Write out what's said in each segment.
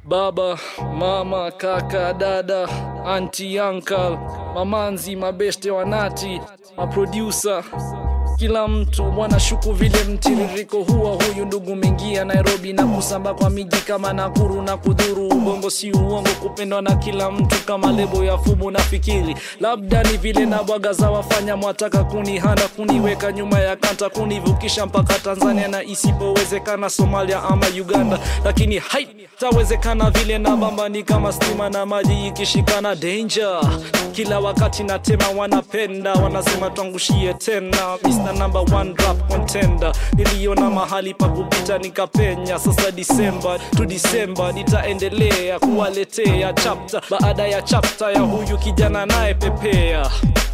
baba mama kaka dada anti uncle mamanzi mabeste wanati maproducer kila mtu wanashuku vile mtiririko huwa huyu ndugu mengia nairobi na kusamba kwa miji kama nakuru na kudhuru ubongo si uongo kupendwa na kila mtu kama lebo ya fumu na fikiri labda ni vile na bwaga za wafanya mwataka kunihanda kuniweka nyuma ya kanta kunivukisha mpaka tanzania na isipowezekana somalia ama uganda lakini haitawezekana vile na bamba ni kama stima na maji ikishikana danger kila wakati natema wanapenda wanasema twangushie tena Mr. number one rap contender niliona mahali pa kupita nikapenya sasa disemba tu disemba nitaendelea kuwaletea chapta baada ya chapta ya huyu kijana naye pepea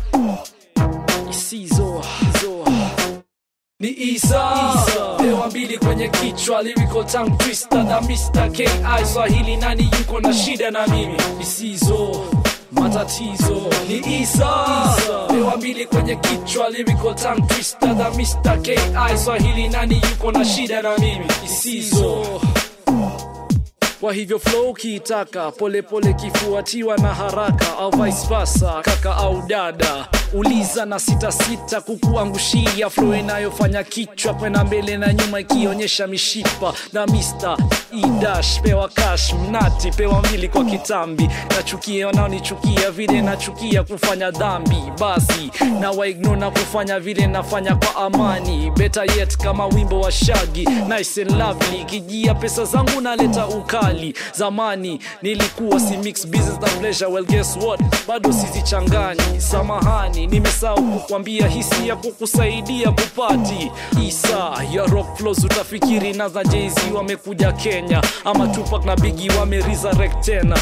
isizo zo. ni isa pewa mbili kwenye kichwa lyrical tongue twister na Mr. ki swahili nani yuko na shida na mimi isizo matatizo ni isa pewa mbili kwenye kichwa lyrical tongue twister na Mr. ki swahili nani yuko na shida na mimi isizo kwa hivyo flow ukiitaka polepole kifuatiwa na haraka au vice versa kaka au dada uliza na sita sita kukuangushia flow inayofanya kichwa kwenda mbele na nyuma ikionyesha mishipa na Mr. idash pewa cash mnati pewa mbili kwa kitambi nachukia wanaonichukia vile nachukia kufanya dhambi basi na waigno na kufanya vile nafanya kwa amani better yet kama wimbo wa shagi nice and lovely kijia pesa zangu naleta ukali zamani nilikuwa si mix business na pleasure well guess what bado sizichanganyi samahani nimesahau kukwambia hisia kukusaidia kupati isa ya rock flows utafikiri na za jz wamekuja kenya ama tupak na bigi wameresurrect tena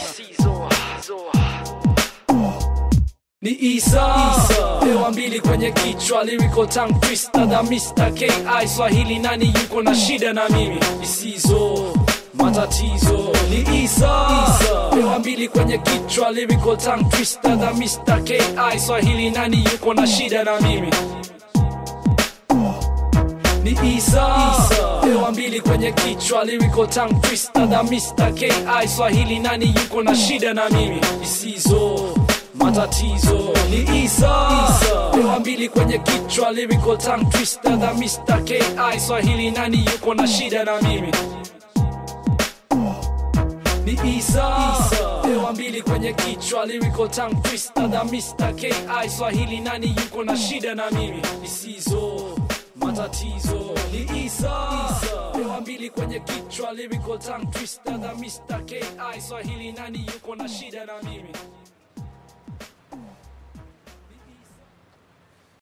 ni isa, isa. pewa mbili kwenye kichwa lyrical tongue twister the Mr. ki swahili nani yuko na shida na mimi isizo matatizo ni isa, isa. pewa mbili kwenye kichwa lyrical tongue twister the Mr. ki swahili nani yuko na shida na mimi ni isa, isa. pewa mbili kwenye kichwa lyrical tongue twister the Mr. ki swahili nani yuko na shida na mimi isizo matatizo ni isa, isa. pewa mbili kwenye kichwa lyrical tongue twister the Mr. ki swahili nani yuko na shida na mimi ni isa, isa. pewa mbili kwenye kichwa lyrical tongue twister the Mr. ki swahili nani yuko na shida na mimi isizo matatizo ni isa, isa. pewa mbili kwenye kichwa lyrical tongue twister the Mr. ki swahili nani yuko na shida na mimi